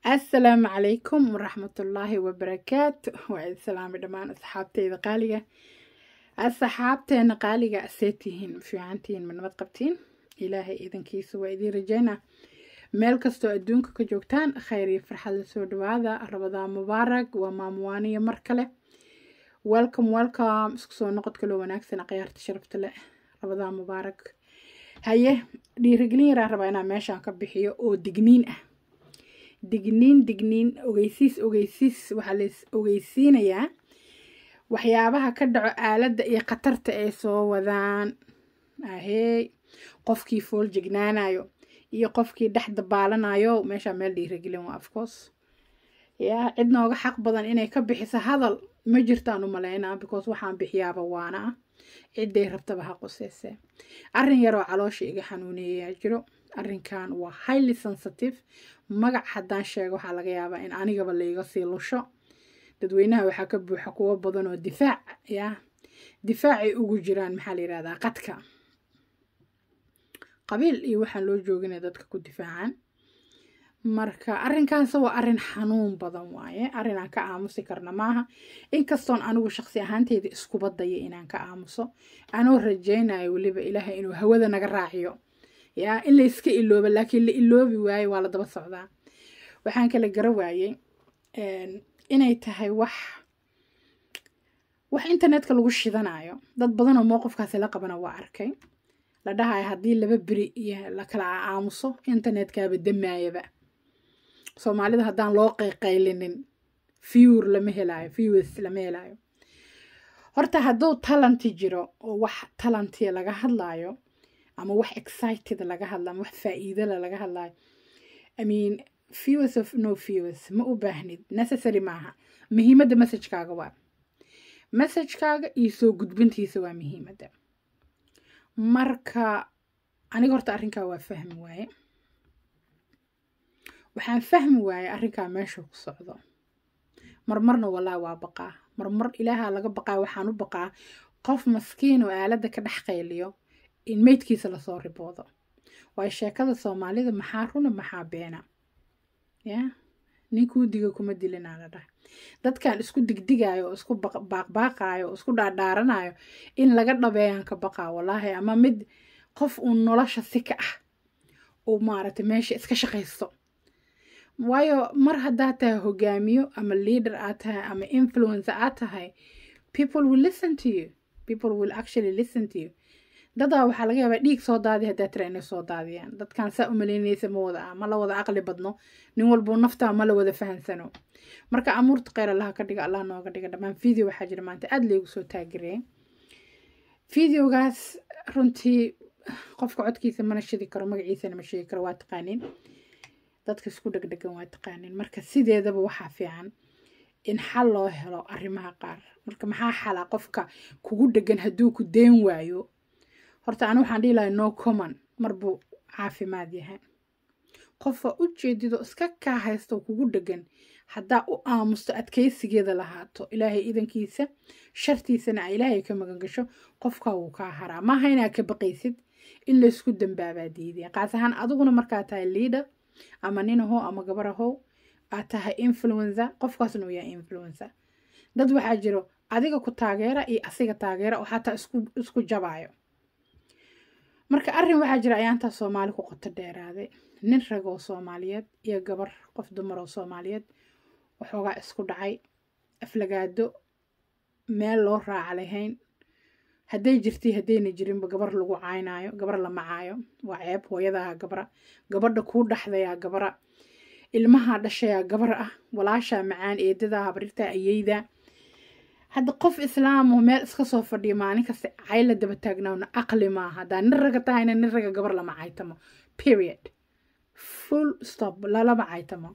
assalaamu calaykum waraxmatullaahi wabarakaatu waa idin salaamay dhammaan asxaabteyda qaaliga asxaabteena qaaliga see tihiin fiicantihiin ma nabad qabtiin ilaahay idankiisa waa idiin rajeynaa meel kastoo adduunka ka joogtaan khayr iyo farxad la soo dhawaada rabadaan mubaarak waa maamuwaaniya mar kale welcome welcome isku soo noqod kaloo wanaagsan akhyaarta sharafta leh rabadaan mubaarak haye dhiirigelin yaraan rabaa inaan meeshaan ka bixiyo oo digniin ah digniin digniin ogeysiis ogeysiis waxaa lais ogeysiinayaa waxyaabaha ka dhaco aaladda iyo khatarta ay soo wadaan ahey qofkii fool jignaanayo iyo qofkii dhex dabaalanayo meeshaa meel dhiiragelin waa afcourse yaa cid nooga xaq badan inay ka bixiso hadal ma jirtaan u malaynaa because waxaan bixiyaaba waana ah ciday rabtaba ha quseysee arrin yaroo caloosha iga xanuuneeyaa jiro arrinkan waa highly sensitive magac haddaan sheego waxaa laga yaabaa in anigaba layga sii lusho dadweynaha waxaa ka buuxa kuwo badan oo difaac yaa difaacay ugu jiraan maxaa la yihahdaa qadka qabiil iyo waxaan loo joogina dadka ku difaacan marka arrinkaanse waa arrin xanuun badan waaye arrin aan ka aamusi karna maaha inkastoon anigu shaqsi ahaanteyda iskuba daya inaan ka aamuso anoo rajaynayo weliba ilaahay inuu hawada naga raaciyo yaa in la iska ilooba laakiin la iloobi waaye waa la daba socdaa waxaan kala gara waayey inay tahay wax wax internetka lagu shidanayo dad badanoo mowqifkaasi la qabana waa arkay la dhahayo haddii laba beri iyo la kala aamuso internetkaaba damaayaba soomaalida haddaan loo qayqaylinin viewer lama helaayo viewers lama helaayo horta hadduu talanti jiro oo wax talantiya laga hadlaayo ama wax excited laga hadla ama wax faa'iidala laga hadlaayo i mean viewers of no viewers ma u baahnid necessary maaha muhiimadda messagekaaga waa messagekaaga iyo soo gudbintiisa waa muhiimadda marka aniga horta arrinkaa waa fahmi waaye waxaan fahmi waaye arrinkaa meeshuu ku socdo marmarna walaa waa baqaa marmar ilaaha laga baqaa waxaan u baqaa qof maskiin oo aaladda ka dhex qayliyo in meydkiisa lasoo riboodo waayo sheekada soomaalida maxaa runa maxaa beena ya ninkuu diga kuma dilinaa la dhahay dadkan isku digdigayo oo isku baaqbaaqayo oo isku dhaadhaaranayo in laga dhabeeyaan ka baqaa walaahi ama mid qof uun nolosha si ka ah uu maaragtay meesha iska shaqaysto waayo mar haddaad tahay hogaamiyo ama leader aad tahay ama influencer aad tahay people will listen to you people will actually listen to you dadaa waxaa laga yaabaa dhiig soo daadi haddaa tira inay soo daadiyaan dadkan saa u malaynaysa ma wada ah ma la wada aqli badno nin walbuu naftaa ma la wada fahansano marka amuurta kheyr allaha ka dhiga allah nooga dhiga dhammaan video waxaa jira maanta aada laygu soo taagereeyay videogaas runtii qofka codkiisa mana shidi karo magaciisana ma sheegi karo waa taqaaniin dadka isku dhegdhegan waa taqaaniin marka sideedaba waxaa fiican in xal loo helo arrimaha qaar marka maxaa xala qofka kugu dhegan hadduu ku deen waayo horta anu waxaan dhihi lahay no common marbuu caafimaad yahay qofa u jeedido iska kaa haysto kugu dhegan haddaa u aamusto adkaysigeeda lahaato ilaahay idankiisa shartiisana a ilaahay ka magan gasho qofkaa wuu kaa haraa maaha inaa ka baqaysid in laysku dambaabaa diidaya qaas ahaan adiguna markaa tahay leader ama nin ahow ama gabar ahow aad tahay influencer qofkaasna uu yahay influencer dad waxaa jiro adiga ku taageera iyo asiga taageera oo xataa isku isku jabaayo marka arrin waxaa jira ayaantaa soomaali ku qoto dheeraaday nin rag oo soomaaliyeed iyo gabar qof dumar oo soomaaliyeed waxoogaa isku dhacay aflagaado meel loo raaca lahayn hadday jirtay haddayna jirinba gabar lagu caynaayo gabar la macaayo waa ceeb hooyadaha gabra gabadha kuu dhaxdayaa gabra ilmaha dhashayaa gabar ah walaashaa macaan eedadaa habrirtaa ayeyda hadda qof islaamo meel iska soo fadhiya maalin kasta cayla daba taagnaawna aqli maaha haddaa nin raga tahayna nin raga gabar lama caytamo period full stop lalama caytamo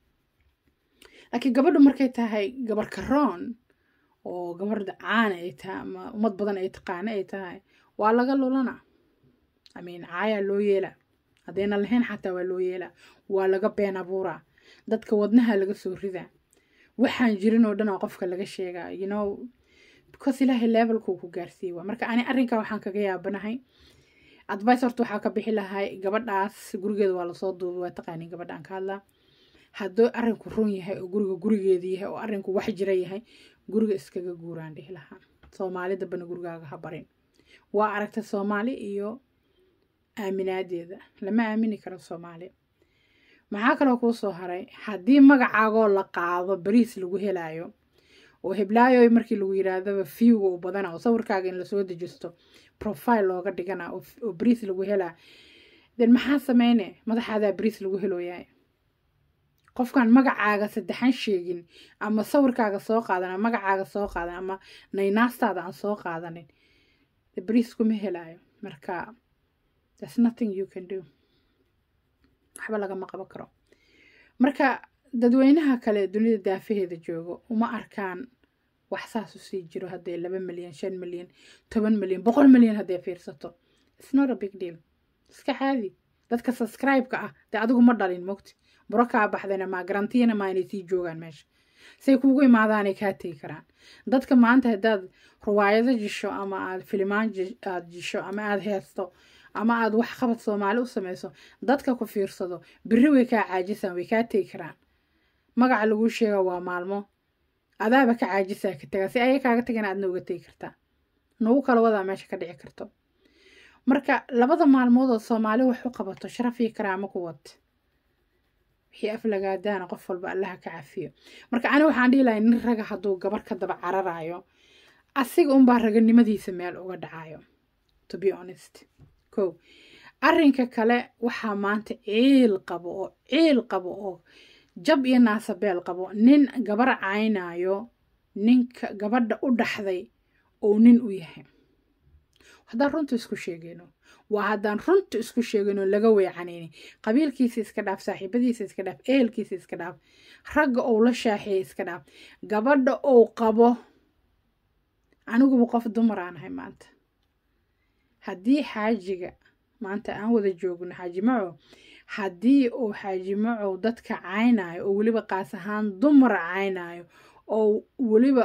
laakiin gabadhu markay tahay gabar karoon oo gabarda caana ay tahay ama ummad badan ay taqaano ay tahay waa laga lulana amiin caayaa loo yeelaa haddayna lahayn xataa waa loo yeelaa waa laga been abuuraa dadka wadnaha laga soo ridaa waxaan jirin oo dhan oo qofka laga sheegaa you know because ilaahay levelkuu ku gaarsiiye waa marka ani arrinkaa waxaan kaga yaabanahay advice horta waxaa ka bixi lahay gabadhaas gurigeeda waa lasoo duubay waa taqaaniin gabadhaan ka hadlaa hadduu arrinku run yahay oo guriga gurigeeda yahay oo arrinku wax jira yahay guriga iskaga guuraan dhihi lahaa soomaali dambana gurigaaga ha barin waa aragta soomaali iyo aaminaadeeda lama aamini karo soomaali maxaa kaloo kuu soo haray haddii magacaagoo la qaado bariis lagu helaayo oo heblaayo markii lagu yidhaahdaba viewga u badana oo sawirkaaga in lasoo dejisto profile looga dhigana oo bariis lagu helaa den maxaa sameyne madaxaadaa bariis lagu helooyahay qofkaan magacaaga saddexan sheegin ama sawirkaaga soo qaadan ama magacaaga soo qaadan ama naynaastaada aan soo qaadanin bariis kuma helaayo marka there's nothing you can do waxba lagama qaban karo marka dadweynaha kale dunida daafaheeda joogo uma arkaan wax saas u sii jiro hadday laba milyan shan milyan toban milyan boqol milyan hadday fiirsato it's not a big deal iska caadi dadka subscribe-ka ah dee adigu ma dhalin mogti buro kaa baxdayna maa garantiyana maa inay sii joogaan meesha say kuugu imaadaanay kaa tegi karaan dadka maanta haddaad ruwaayado jisho ama aad filimaan aad jisho ama aad heesto ama aad wax qabad soomaali u samayso dadka ku fiirsado biri way kaa caajisaan way kaa tegi karaan magaca laguu sheega waa maalmo adaaba ka caajisaa ka tagaa si aya kaaga tagana aadna uga tegi kartaa nagu kala wadaa meesha ka dhici karto marka labada maalmood oo soomaali wax u qabato sharaf iyo karaamo ku wad wixii aflagaadaana qof walba allaha ka cafiyo marka ani waxaan dhihi lahay nin raga hadduu gabar ka daba cararayo asiga unbaa raganimadiisa meel uga dhacayo to be honest ko arrinka kale waxaa maanta ciil qabo oo ciil qabo oo jab iyo naasabeel qabo nin gabar caynayo ninka gabadha u dhaxday oo nin u yahay haddaan runta isku sheegayno waa haddaan runta isku sheegayno laga weecanayni qabiilkiisa iska dhaaf saaxiibadiisa iska dhaaf ehelkiisa iska dhaaf ragga ou la shaaxeeya iska dhaaf gabadha ou qabo aniguba qof dumar aan ahay maanta haddii xaajiga maanta aan wada joogno xaaji macow haddii uu xaaji macow dadka caynayo oo weliba qaas ahaan dumar caynayo oo weliba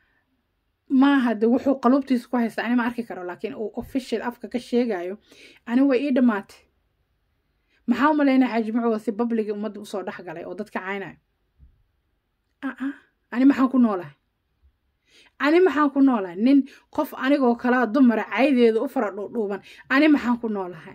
maaha de wuxuu qalubtiisa ku haysta ani ma arki karo laakiin uu official afka ka sheegayo ani way ii dhammaatay maxaa u malaynaya xaaji macow si babliga ummadda usoo dhex galay oo dadka caynayo aa ani maxaan ku noolahay ani maxaan ku noolahay nin qof anigoo kalaa dumara caydeeda u fara dhuudhuuban ani maxaan ku noolahay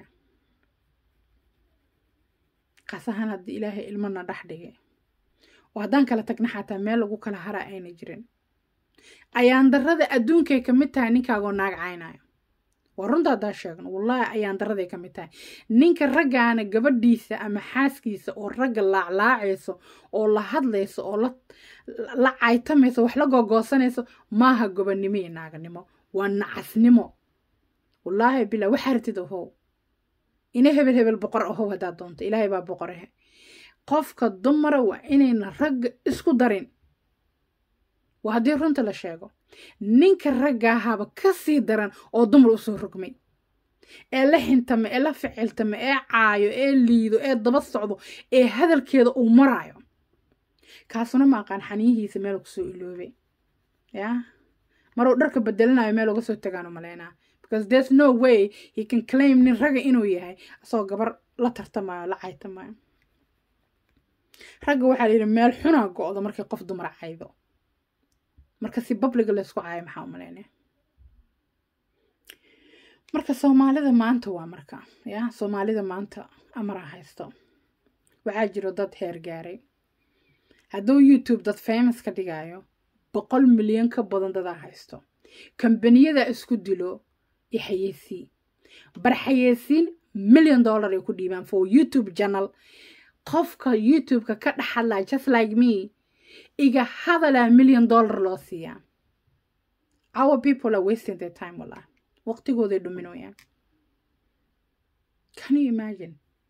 qasahan haddii ilaahay ilmana dhex dhigay oo haddaan kala tagna xataa meel lagu kala hara ayna jirin ayaan darrada adduunkay ka mid tahay ninkaagoo naag caynayo waa runta haddaa sheegno wallaahi ayaan daraday ka mid tahay ninka raggaana gabadhiisa ama xaaskiisa oo ragga laaclaacayso oo la hadlayso oo la caytamayso wax la gogoosanayso maaha gobonnimo iyo naaganimo waa nacasnimo wallaahi bila waxaa ratid ahow ina hebel hebel boqor ahow haddaad doonto ilaahay baa boqorahe qofka dumara waa inayna ragga isku darin waa haddii runta la sheego ninka raggaahaba ka sii daran oo dumar usoo rogmay ee la xintama ee la ficiltama ee caayo ee liido ee daba socdo ee hadalkeeda uu maraayo kaasuna ma aqaan xaniyihiisa meel kusoo iloobay ya maruu dharka bedelanayo meel uga soo tagaanu malaynaa because there's no way he can claim nin raga inuu yahay asagoo gabar la tartamayo la caytamayo ragga waxaa layidhi meel xunaa go-do markay qof dumar caydo marka si babliga laysku caayo maxaa u malaynaya marka soomaalida maanta waa marka ya soomaalida maanta amaraa haysto waxaa jiro dad heer gaaray hadduu youtube dad famous ka dhigayo boqol milyan ka badan dadaa haysto kambaniyada isku dilo iyo xayeysiin bar xayeysiin million dollar ay ku dhiibaan for youtube channel qofka youtube-ka ka dhex hadlaa just like me iga hadalaa million dollar loo siiyaa our people are wasting their time wallah waqtigooday dhuminayaan can you imagine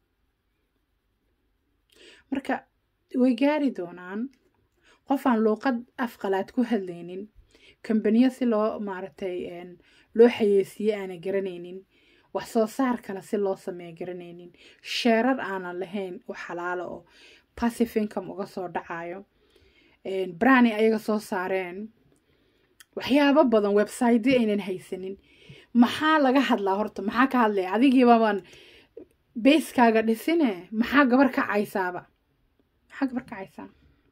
marka way gaari doonaan qofaan luuqad afqalaad ku hadlaynin kambaniyo si loo maaragtay loo xayeysiye aana garanaynin wax soo saar kale si loo sameeya garanaynin sheerar aanan lahayn oo xalaalo oo passive income uga soo dhacayo brani ayaga soo saareen waxyaabo badan website aynan haysanin maxaa laga hadlaa horta maxaa ka hadlaya adigiibabaan bayskaaga dhisine maxaa gabar ka caysaaba maxaa gabar kacaysaa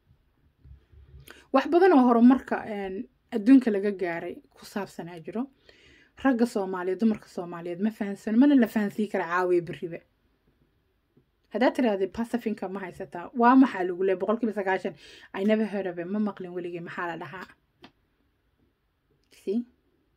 wax badan oo horumarka adduunka laga gaaray ku saabsanaa jiro ragga soomaaliyeed dumarka soomaaliyeed ma fahansan mana la fahansii kara caawiya beriba haddaad tirahdid pacifinka ma haysataa waa maxaa lagu leey boqol kiiba sagaashan i never heard of it ma maqlin weligii maxaa la dhahaa see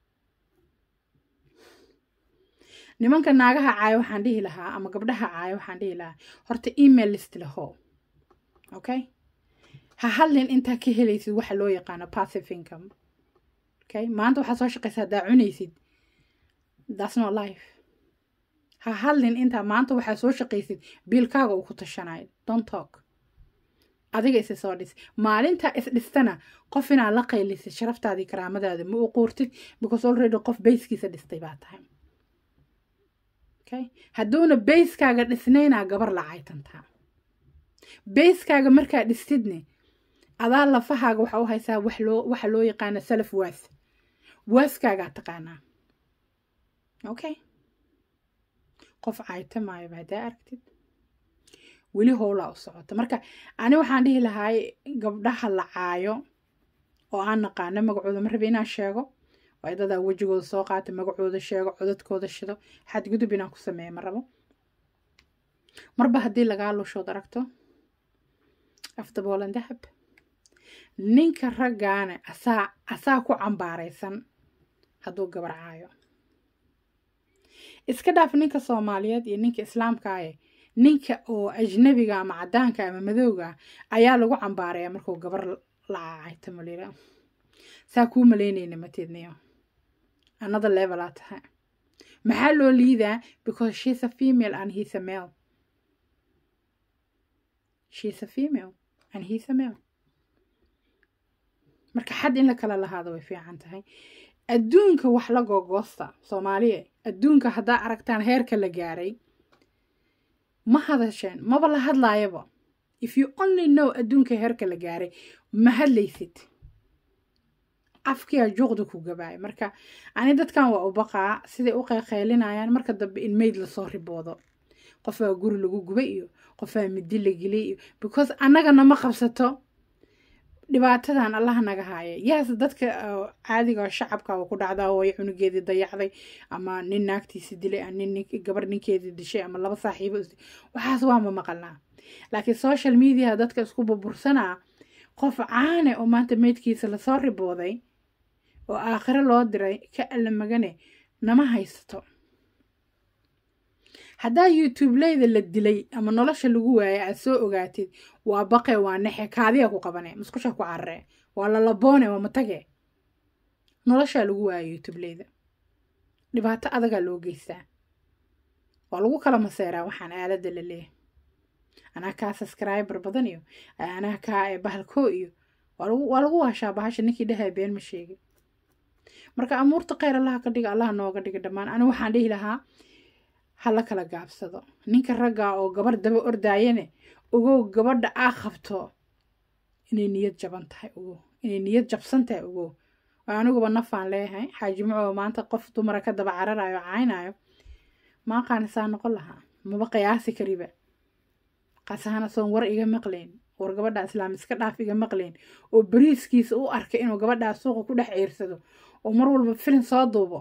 nimanka naagaha caayo waxaan dhihi lahaa ama gabdhaha caayo waxaan dhihi lahaa horta email list laho okay ha hadlin intaa ka helaysid waxa loo yaqaano passive income okay maanta waxaad soo shaqaysa haddaa cunaysid that's not life ha hadlin intaa maanta waxaad soo shaqaysid biilkaaga uu ku tashanayo don't talk adiga isi soo dhis maalinta is dhistana qof inaad la qaylisid sharaftaadii karaamadaada ma u quurtid because already qof bayskiisa dhistay baa tahay okay hadduuna bayskaaga dhisnaynaa gabar la caytantaa bayskaaga markaa dhistidne adaa lafahaaga waxa u haysaa wax loo waxa loo yaqaana salaf waas waaskaagaa taqaanaa okay qof caytamaayo haddaa aragtid weli howlaa u socota marka ani waxaan dhihi lahaay gabdhaha la caayo oo aan naqaano magacooda ma rabe inaan sheego waa dadaa wejigooda soo qaata magacooda sheego codadkooda shido xadgudub inaan ku sameeya ma rabo marba haddii lagaa lushood aragto afdaboolan dahab ninka raggaana asaa asaa ku cambaaraysan hadduu gabar caayo iska dhaaf ninka soomaaliyeed iyo ninka islaamkaaye ninka oo ajnabiga ama caddaanka ama madowga ayaa lagu cambaaraya markuu gabar la caacaytamo lira saa kuu malaynayna mateedniyo another level aa tahay maxaa loo liidaa because she's a female and he's a male she's a female and he's a male marka xad in la kala lahaado way fiican tahay adduunka wax la googoosta soomaaliya adduunka haddaa aragtaan heerka la gaaray ma hadasheen maba la hadlaayaba if you only know adduunka heerka la gaaray ma hadlaysid afkiyaa juuqda ku gabaaya marka ani dadkan waa u baqaa siday u qeyqeylinayaan marka dambe in mayd lasoo riboodo qofaa guri lagu gubay iyo qofaa midi la gelay iyo because annagana ma qabsato dhibaatadan allaha naga haaya yaas dadka caadiga shacabka ku dhacdaa way cunugeedii dayacday ama nin naagtiisi dilay nin gabar ninkeedii dishay ama laba saaxiibo waxaas waama maqalnaa laakiin social media dadka isku burbursanaa qof caane oo maanta meydkiisa lasoo ribooday oo aakhiro loo diray ka alla magane nama haysato haddaa youtubeleyda la dilay ama nolosha lagu waayay aad soo ogaatid waa baqe waa nexe kaadiya ku qabane musqusha ku carare waa lalaboone waa matage noloshaa lagu waaya youtubeleyda dhibaato adagaa loo geystaa waa lagu kala maseeraa waxaan aaladda la leeyahay anaa kaa subscriber badan iyo anaa kaa bahalkoo iyo waa lagu waashaa bahasha ninkii dhahay been ma sheegin marka amuurta kheyr allaha ka dhiga allaha nooga dhiga dhammaan ani waxaan dhihi lahaa hala kala gaabsado ninka ragga oo gabar daba ordaayane ogow gabadha aa qabto inay niyad jaban tahay ogow inay niyad jabsan tahay ogow aniguba nafaan leeyahay xaajimacoo maanta qof dumara ka daba cararayo caynayo maaqaani saa noqon lahaa maba qiyaasi kariba qasahana soon war iga maqlayn war gabadha islaam iska dhaaf iga maqlayn oo bariiskiisa u arkay inuu gabadhaa suuqa ku dhex ciirsado oo mar walba filin soo duubo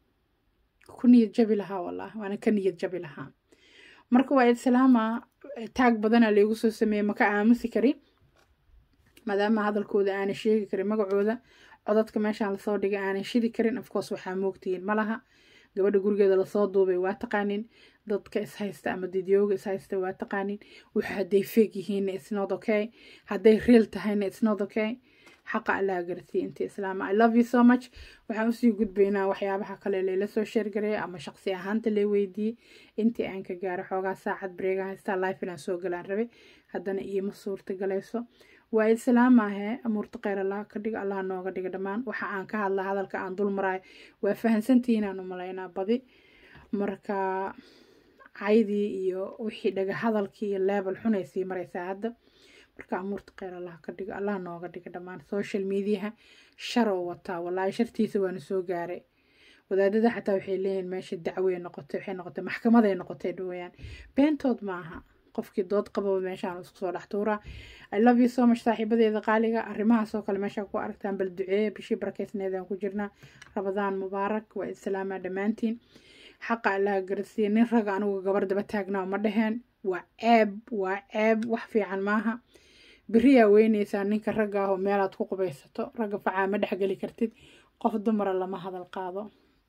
ku niyad jabi lahaa wallah waana ka niyad jabi lahaa marka waa islaama taag badana laygu soo sameeyey maka aamusi kari maadaama hadalkooda aanay sheegi karin magacooda codadka meeshaan lasoo dhigay aanay shidi karin ofcourse waxaa moogtihiin malaha gabadha gurigeeda lasoo duubay waa taqaanin dadka ishaysta ama didyooga ishaysta waa taqaanin wuxu hadday feeg yihiinna isnod okay hadday real tahayna isnod okay xaqa allaha garsiiya inta islaama i love you so much waxaan usii gudbaynaa waxyaabaha kale layla soo sheergareeya ama shaqsi ahaanta lay weydiiyey intii aan ka gaaro xoogaa saacad breega haystaa life inaan soo galaan rabay haddana iima suurta galayso waa islaamaahe amuurta kheyr allah ka dhiga allah nooga dhiga dhammaan waxa aan ka hadla hadalka aan dul maraayo waa fahansantihiin aan u malaynaa badi marka caydii iyo wixii dhaga hadalkii iyo leebel xunay sii maraysaa hadda marka amuurta kheyr allah ka dhiga allah nooga dhiga dhammaan social mediaha sharoo wataa wallaahi shartiisa waana soo gaaray wadaadada xataa waxay leeyihiin meesha dacwey noqotay waxay noqotay maxkamaday noqotay dhawayaan beentood maaha qofkii dood qababa meeshaan isku soo dhex tuuraa i love you so much saaxiibadeeda qaaliga arrimahaasoo kale meeshaa ku aragtaan bal duceeye bishii barakeysneedaan ku jirnaa rabadaan mubaarak waa islaamaa dhammaantiin xaqa allaha garasiiya nin raga anigu gabar daba taagnaa ma dheheen waa ceeb waa ceeb wax fiican maaha beriyaa weynaysaa ninka ragga ah oo meelaad ku qubaysato ragga facaa ma dhexgeli kartid qof dumara lama hadal qaado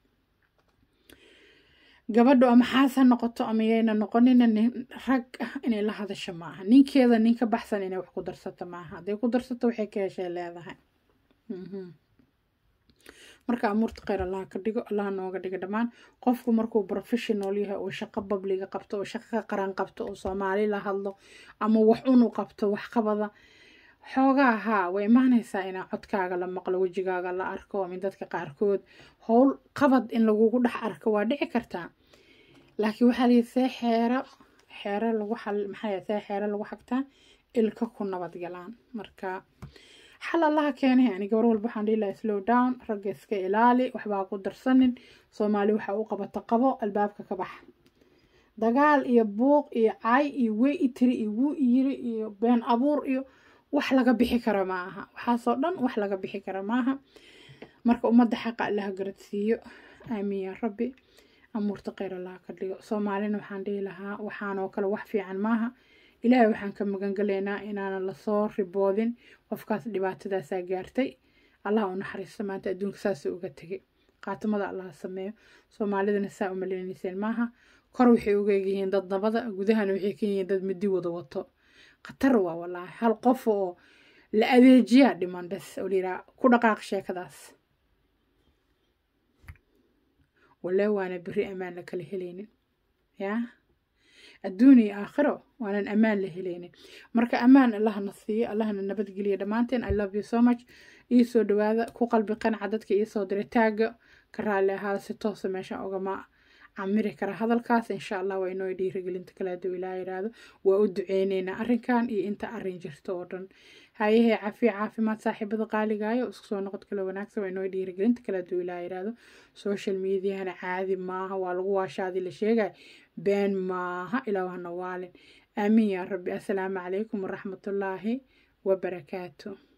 gabadhu ama xaas ha noqoto ama yayna noqonina nin rag ah inay la hadasho maaha ninkeeda nin ka baxsan inay wax ku darsato maaha hadday ku darsato waxay ka heshay leedahay marka amuurta kheyr allaha ka dhigo allaha nooga dhigo dhammaan qofku markuu professional yahay oo shaqo babliga qabto oo shaqo ka qaran qabto oo soomaali la hadlo ama wax unu qabto wax qabada xoogaa haa way imaanaysaa inaa codkaaga la maqlo wejigaaga la arko min dadka qaarkood howl qabad in lagugu dhex arko waa dhici kartaa laakiin waxaa layihi see xeero xeero lagu xal maxaa see xeero lagu xagtaa ilka ku nabadgalaan marka xal allaha keenay ani gabar walba waxaan dhihi lahaa slow down ragga iska ilaali waxbaa ku darsanin soomaali waxa u qabata qabo albaabka ka bax dagaal iyo buuq iyo cay iyo wey itiri iyo wuu yiri iyo been abuur iyo wax laga bixi kara ma aha waxaasoo dhan wax laga bixi kara maaha marka ummadda xaqa allaha garadsiiyo aamiin yaa rabbi amuurta kheyr allaha ka dhigo soomaalina waxaan dhihi lahaa waxaanoo kale wax fiican maaha ilaahay waxaan ka magangalaynaa inaanan lasoo riboodin qofkaas dhibaatadaasaa gaartay allaha u naxariisto maanta adduunka saasuu uga tegay qaatimada allaha sameeyo soomaalidana saa umaleynayseen maaha kor waxay uga egyihiin dad nabada gudahana waxay ka yihiin dad midi wada wato khatar waa walaahi hal qof oo la adeejiyaa dhiman bes oo layidhaha ku dhaqaaq sheekadaas walee waana beri ammaan la kala helaynin yaa adduun iyo aakhiro waanan ammaan la helaynin marka ammaan allahna siiyo allahna nabadgeliya dhammaanteen i love you so much iisoo dhawaada ku qalbi qanca dadka iisoo diray taagga ka raalli ahaada si toosa meesha ogama camiri kara hadalkaas insha allah waa inoo dhiirigelinta kale hadduu ilaa yiraahdo waa u duceyneynaa arrinkan iyo inta arrin jirto oo dhan hayahee cafiya caafimaad saaxiibada qaaligaayo isku soo noqod kale wanaagsan waa inoo dhiirigelinta kale hadduu ilaa yiraahdo social mediahana caadi maaha waa lagu waashaadii la sheegay been maaha ilaa wahna waalin aamiin yaa rabbi assalaamu calaykum waraxmatullaahi wabarakaatu